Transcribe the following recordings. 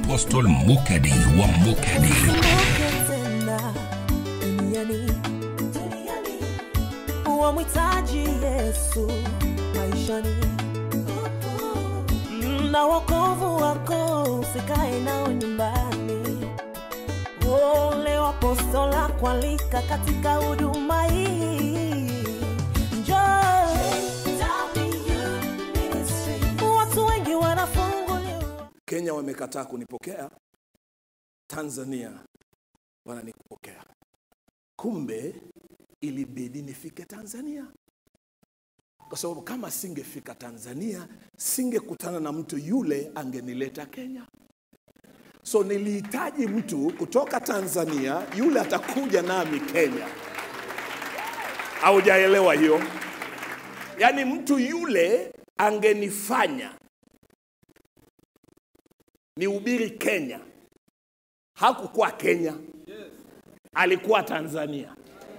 Apostle Mukadi wa Mukadi. tena duniani wamhitaji Yesu maishani na wokovu wako usikae nao nyumbani. Ole wapostola kualika katika huduma hii, njoo watu wengi wanafunguliwa Kenya wamekataa kunipokea, Tanzania wananikupokea. Kumbe ilibidi nifike Tanzania, kwa sababu kama singefika Tanzania singekutana na mtu yule angenileta Kenya. So nilihitaji mtu kutoka Tanzania yule atakuja nami Kenya. Haujaelewa hiyo? Yaani mtu yule angenifanya nihubiri Kenya. Hakukuwa Kenya, alikuwa Tanzania.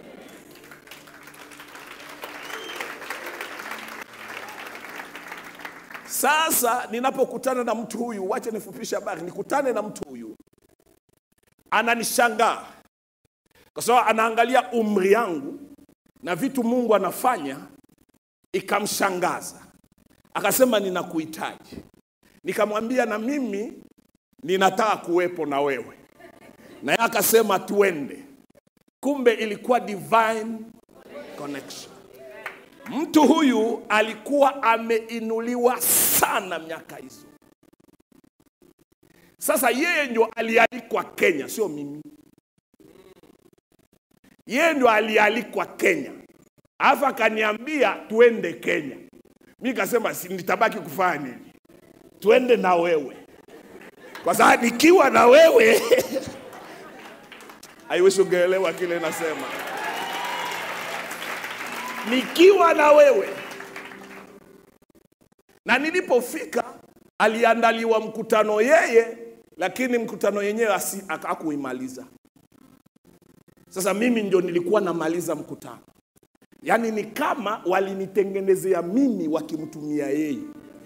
Sasa ninapokutana na mtu huyu, wacha nifupishe habari, nikutane na mtu huyu, ananishangaa kwa sababu anaangalia umri yangu na vitu Mungu anafanya, ikamshangaza. Akasema, ninakuhitaji. Nikamwambia na mimi ninataka kuwepo na wewe, na yeye akasema tuende. Kumbe ilikuwa divine connection. Mtu huyu alikuwa ameinuliwa sana miaka hizo. Sasa yeye ndio alialikwa Kenya, sio mimi. Yeye ndio alialikwa Kenya, alafu akaniambia tuende Kenya. Mi kasema si nitabaki kufanya nini? Tuende na wewe, kwa sababu nikiwa na wewe aiwishi ungeelewa kile nasema nikiwa na wewe. Na nilipofika aliandaliwa mkutano yeye, lakini mkutano yenyewe asi- aka- hakuimaliza. Sasa mimi ndio nilikuwa namaliza mkutano, yaani ni kama walinitengenezea mimi wakimtumia yeye.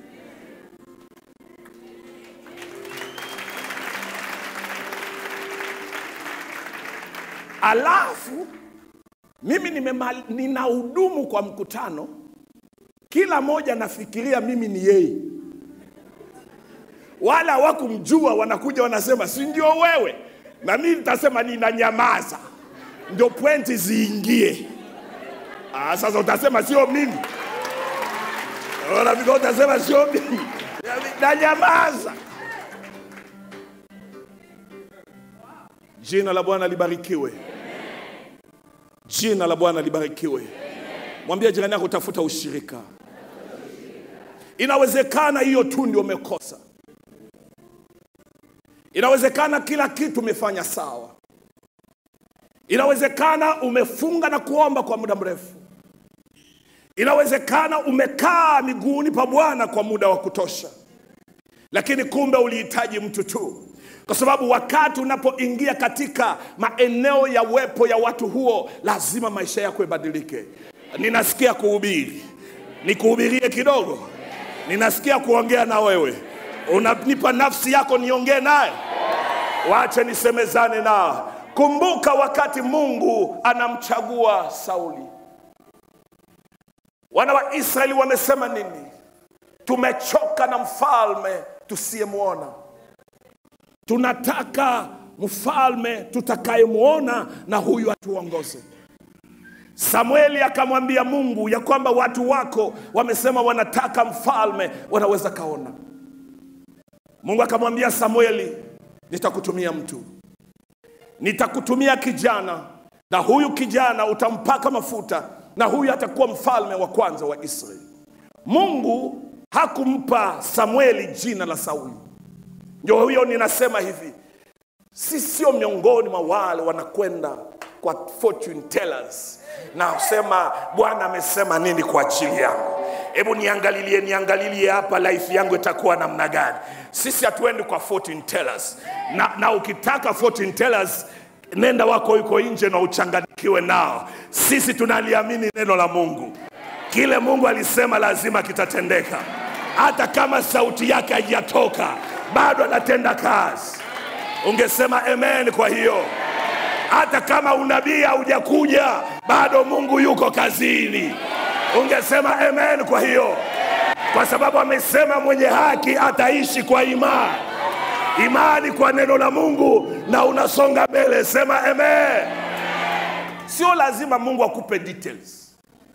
Alafu mimi nimemal- ninahudumu kwa mkutano, kila moja nafikiria mimi ni yeye, wala hawakumjua, wanakuja wanasema si ndio wewe, na mimi nitasema ninanyamaza, ndio pointi ziingie. Ah, sasa utasema sio mimi, Unafika utasema sio mimi, nanyamaza. Jina la Bwana libarikiwe. Jina la Bwana libarikiwe. Mwambie jirani yako tafuta ushirika. Inawezekana hiyo tu ndio umekosa. Inawezekana kila kitu umefanya sawa. Inawezekana umefunga na kuomba kwa muda mrefu. Inawezekana umekaa miguuni pa Bwana kwa muda wa kutosha, lakini kumbe ulihitaji mtu tu, kwa sababu wakati unapoingia katika maeneo ya uwepo ya watu huo, lazima maisha yako ibadilike. Ninasikia kuhubiri, nikuhubirie kidogo. Ninasikia kuongea na wewe, unanipa nafsi yako niongee naye, wache nisemezane nao. Kumbuka wakati Mungu anamchagua Sauli, wana wa Israeli wamesema nini? Tumechoka na mfalme tusiyemwona, tunataka mfalme tutakayemwona na huyu atuongoze. Samueli akamwambia Mungu ya kwamba watu wako wamesema wanataka mfalme, wanaweza kaona. Mungu akamwambia Samueli, nitakutumia mtu, nitakutumia kijana, na huyu kijana utampaka mafuta, na huyu atakuwa mfalme wa kwanza wa Israeli. Mungu hakumpa Samueli jina la Sauli. Ndio huyo ninasema hivi, si sio miongoni mwa wale wanakwenda kwa fortune tellers na kusema Bwana amesema nini kwa ajili yangu. Hebu niangalilie, niangalilie hapa life yangu itakuwa namna gani. Sisi hatuendi kwa fortune tellers, na, na ukitaka fortune tellers nenda wako yuko nje na uchanganikiwe nao. Sisi tunaliamini neno la Mungu, kile Mungu alisema lazima kitatendeka, hata kama sauti yake haijatoka, bado anatenda kazi. Ungesema amen kwa hiyo hata kama unabii haujakuja bado Mungu yuko kazini. Ungesema amen kwa hiyo, kwa sababu amesema mwenye haki ataishi kwa imani, imani kwa neno la Mungu, na unasonga mbele. Sema amen. Sio lazima Mungu akupe details,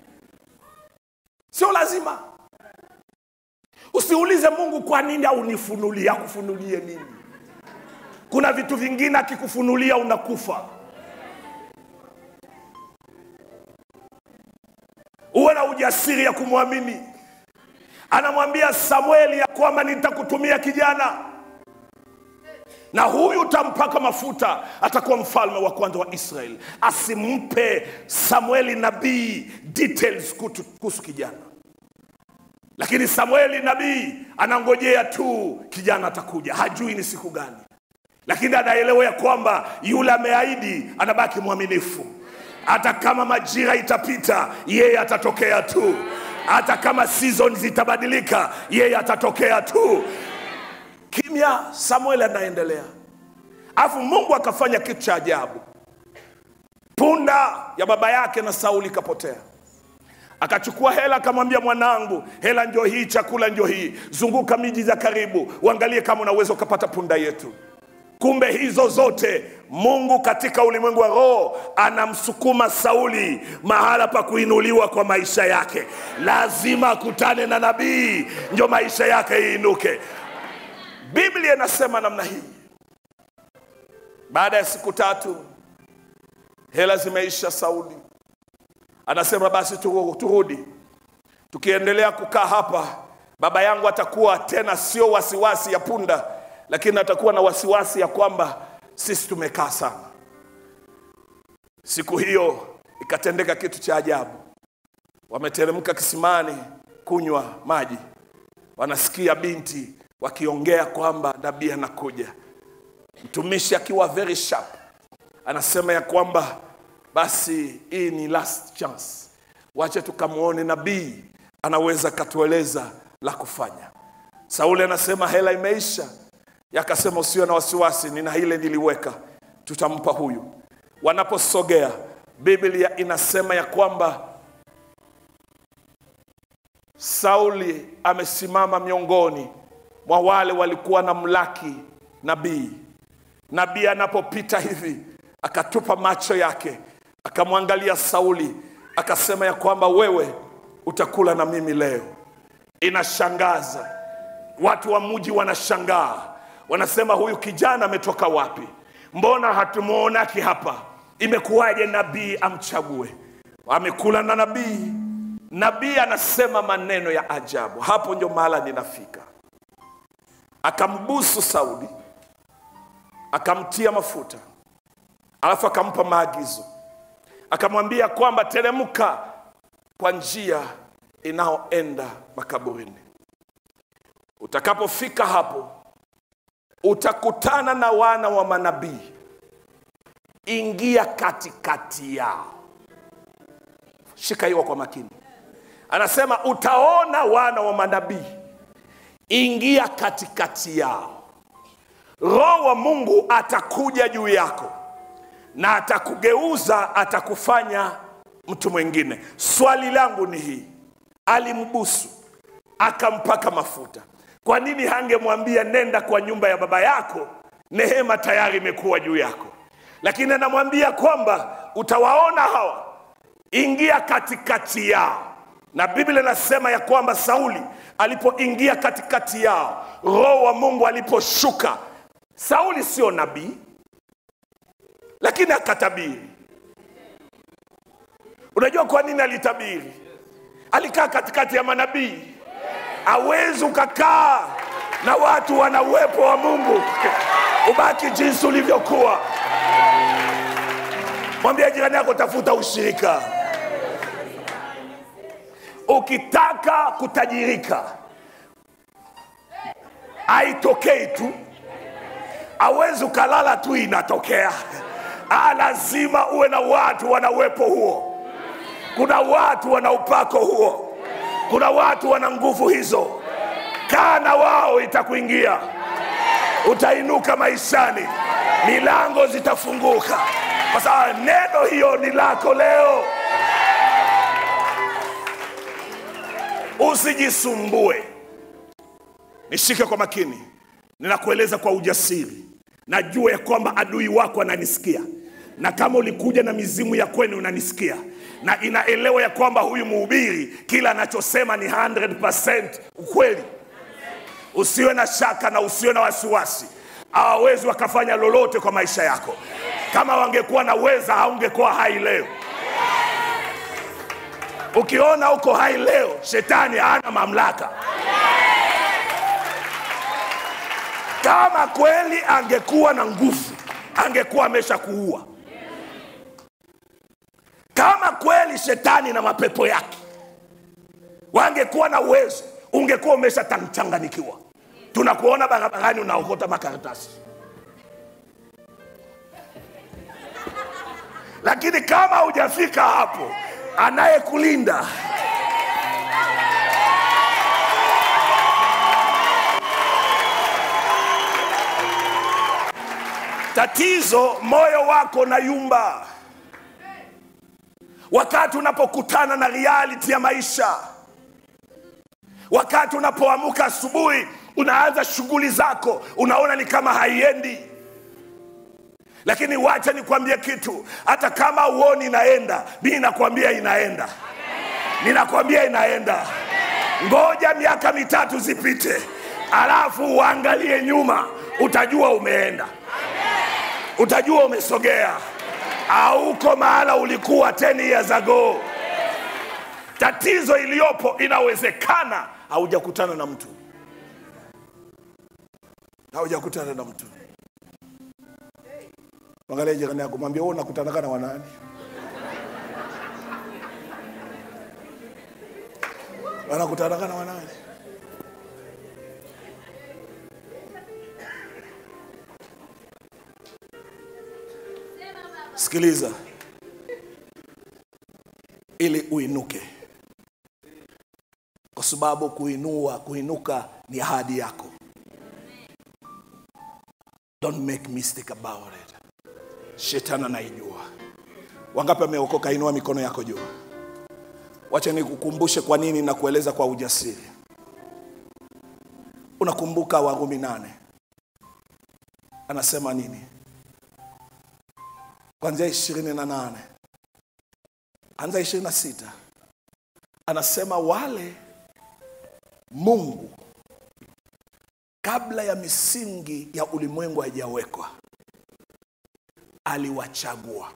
sio lazima. Usiulize Mungu kwa nini aunifunulie, akufunulie nini? Kuna vitu vingine akikufunulia unakufa. Uwe na ujasiri ya kumwamini. Anamwambia Samueli ya kwamba nitakutumia kijana, na huyu utampaka mafuta, atakuwa mfalme wa kwanza wa Israeli. Asimpe Samueli nabii details kutu- kuhusu kijana, lakini Samueli nabii anangojea tu kijana atakuja, hajui ni siku gani lakini anaelewa ya kwamba yule ameahidi anabaki mwaminifu. Hata kama majira itapita, yeye atatokea tu. Hata kama season zitabadilika, yeye atatokea tu. Kimya, Samuel anaendelea, alafu Mungu akafanya kitu cha ajabu. Punda ya baba yake na Sauli ikapotea akachukua hela akamwambia mwanangu hela njo hii chakula njo hii zunguka miji za karibu uangalie kama unaweza ukapata punda yetu kumbe hizo zote mungu katika ulimwengu wa roho anamsukuma sauli mahala pa kuinuliwa kwa maisha yake lazima akutane na nabii njo maisha yake iinuke biblia inasema namna hii baada ya siku tatu hela zimeisha sauli anasema basi turu- turudi tukiendelea kukaa hapa baba yangu atakuwa tena sio wasiwasi ya punda lakini atakuwa na wasiwasi ya kwamba sisi tumekaa sana siku hiyo ikatendeka kitu cha ajabu wameteremka kisimani kunywa maji wanasikia binti wakiongea kwamba nabii anakuja mtumishi akiwa very sharp anasema ya kwamba basi hii ni last chance wache tukamwone nabii anaweza katueleza la kufanya sauli anasema hela imeisha yakasema usiwe na wasiwasi nina ile niliweka tutampa huyu wanaposogea biblia inasema ya kwamba sauli amesimama miongoni mwa wale walikuwa na mlaki nabii nabii anapopita hivi akatupa macho yake akamwangalia sauli akasema ya kwamba wewe utakula na mimi leo inashangaza watu wa mji wanashangaa wanasema huyu kijana ametoka wapi mbona hatumwonaki hapa imekuwaje nabii amchague amekula na nabii nabii anasema maneno ya ajabu hapo ndio mahala ninafika akambusu sauli akamtia mafuta alafu akampa maagizo akamwambia kwamba teremka kwa njia inayoenda makaburini utakapofika hapo utakutana na wana wa manabii ingia katikati yao shika hiyo kwa makini anasema utaona wana wa manabii ingia katikati yao roho wa mungu atakuja juu yako na atakugeuza atakufanya mtu mwingine swali langu ni hii alimbusu akampaka mafuta kwa nini hangemwambia nenda kwa nyumba ya baba yako nehema tayari imekuwa juu yako lakini anamwambia kwamba utawaona hawa ingia katikati yao na biblia inasema ya kwamba sauli alipoingia katikati yao roho wa mungu aliposhuka sauli sio nabii lakini akatabiri unajua kwa nini alitabiri alikaa katikati ya manabii awezi ukakaa na watu wana uwepo wa mungu ubaki jinsi ulivyokuwa mwambia jirani yako tafuta ushirika ukitaka kutajirika haitokei tu awezi ukalala tu inatokea ah, lazima uwe na watu wana uwepo huo kuna watu wana upako huo kuna watu wana nguvu hizo kaa na wao itakuingia utainuka maishani milango zitafunguka kwa sababu neno hiyo ni lako leo usijisumbue nishike kwa makini ninakueleza kwa ujasiri najua ya kwamba adui wako ananisikia na kama ulikuja na mizimu ya kwenu unanisikia na inaelewa ya kwamba huyu mhubiri kila anachosema ni 100% ukweli usiwe na shaka na usiwe na wasiwasi hawawezi wakafanya lolote kwa maisha yako kama wangekuwa na weza haungekuwa hai leo ukiona uko hai leo shetani hana mamlaka kama kweli angekuwa na nguvu angekuwa amesha kuua kama kweli shetani na mapepo yake wangekuwa na uwezo ungekuwa umeshachanganikiwa tunakuona barabarani unaokota makaratasi lakini kama hujafika hapo anayekulinda tatizo moyo wako na yumba wakati unapokutana na reality ya maisha wakati unapoamuka asubuhi unaanza shughuli zako unaona ni kama haiendi lakini wacha nikwambie kitu hata kama uoni inaenda mi nakwambia inaenda ninakwambia inaenda ngoja miaka mitatu zipite alafu uangalie nyuma utajua umeenda utajua umesogea auko mahala ulikuwa 10 years ago tatizo iliyopo inawezekana haujakutana na mtu haujakutana na mtu angalia jirani yako mwambie wewe unakutanaga na wanani wanakutanaga na wanani sikiliza ili uinuke kwa sababu kuinua kuinuka ni ahadi yako don't make mistake about it shetani anaijua wangapi ameokoka inua mikono yako juu wacha nikukumbushe kwa nini na kueleza kwa ujasiri unakumbuka warumi nane anasema nini kwanzia ishirini na nane anza ishirini na sita anasema wale mungu kabla ya misingi ya ulimwengu haijawekwa aliwachagua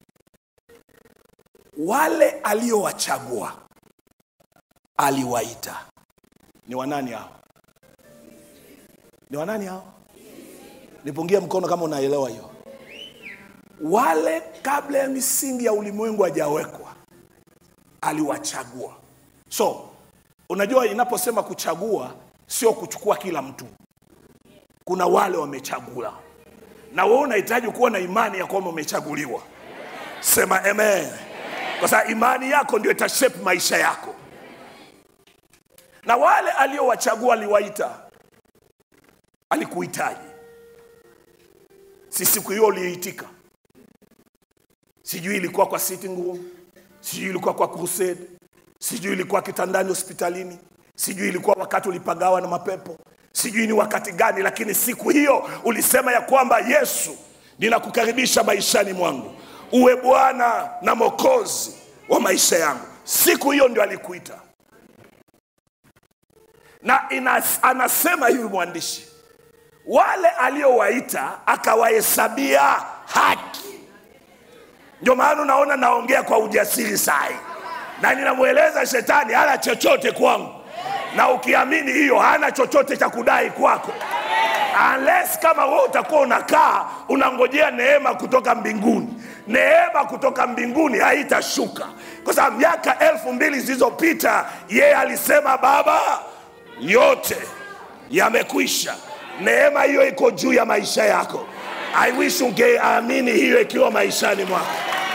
wale aliowachagua aliwaita ni wanani hao ni wanani hao nipungie mkono kama unaelewa hiyo wale kabla ya misingi ya ulimwengu hajawekwa aliwachagua so unajua inaposema kuchagua sio kuchukua kila mtu kuna wale wamechagula na wewe unahitaji kuwa na imani ya kwamba umechaguliwa sema amen kwa sababu imani yako ndio itashape maisha yako na wale aliowachagua aliwaita alikuhitaji si siku hiyo uliitika sijui ilikuwa kwa sitting room sijui ilikuwa kwa crusade sijui ilikuwa kitandani hospitalini sijui ilikuwa wakati ulipagawa na mapepo sijui ni wakati gani lakini siku hiyo ulisema ya kwamba yesu ninakukaribisha maishani mwangu uwe bwana na mokozi wa maisha yangu siku hiyo ndio alikuita na inas, anasema hivi mwandishi wale aliowaita akawahesabia haki ndio maana unaona naongea kwa ujasiri sai na ninamweleza shetani hana chochote kwangu na ukiamini hiyo hana chochote cha kudai kwako unless kama wewe utakuwa unakaa unangojea neema kutoka mbinguni neema kutoka mbinguni haitashuka kwa sababu miaka elfu mbili zilizopita yeye alisema baba yote yamekwisha neema hiyo iko juu ya maisha yako i wish ungeamini hiyo ikiwa maishani mwako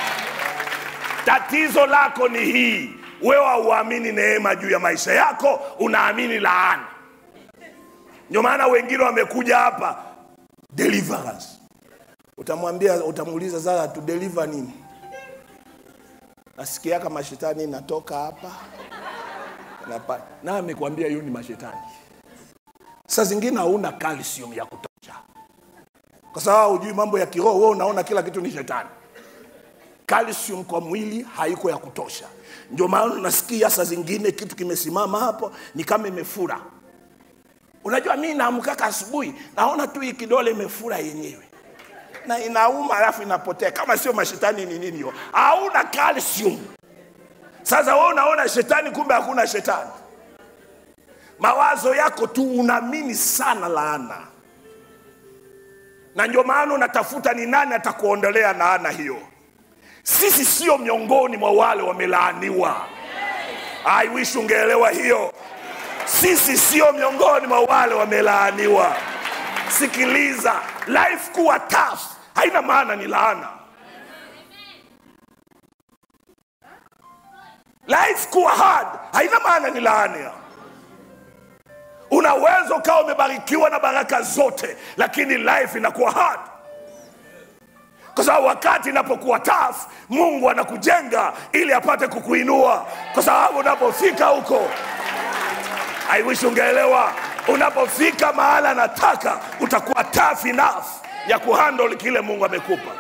tatizo lako ni hii wewe hauamini neema juu ya maisha yako unaamini laana ndio maana wengine wamekuja hapa deliverance utamwambia utamuuliza sasa tu deliver nini nasikia kama shetani inatoka hapa Napa- na amekwambia hiyo ni mashetani saa zingine hauna calcium ya kutosha kwa sababu hujui mambo ya kiroho wewe unaona kila kitu ni shetani calcium kwa mwili haiko ya kutosha ndio maana unasikia saa zingine kitu kimesimama hapo ni kama imefura unajua mi naamkaka asubuhi naona tu hii kidole imefura yenyewe na inauma alafu inapotea kama sio mashetani ni nini hiyo hauna calcium sasa wewe unaona shetani kumbe hakuna shetani mawazo yako tu unaamini sana laana na ndio maana unatafuta ni nani atakuondolea laana hiyo sisi sio miongoni mwa wale wamelaaniwa i wish ungeelewa hiyo sisi sio miongoni mwa wale wamelaaniwa sikiliza life kuwa tough haina maana ni laana life kuwa hard haina maana ni laana unaweza ukawa umebarikiwa na baraka zote lakini life inakuwa hard kwa sababu wakati inapokuwa tough mungu anakujenga ili apate kukuinua kwa sababu unapofika huko i wish ungeelewa unapofika mahala anataka utakuwa tough enough ya kuhandle kile mungu amekupa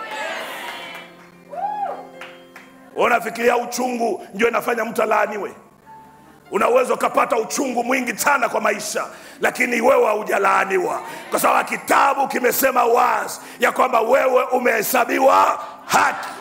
unafikiria uchungu ndio inafanya mtu alaaniwe unaweza ukapata uchungu mwingi sana kwa maisha lakini wewe haujalaaniwa kwa sababu kitabu kimesema wazi ya kwamba wewe umehesabiwa haki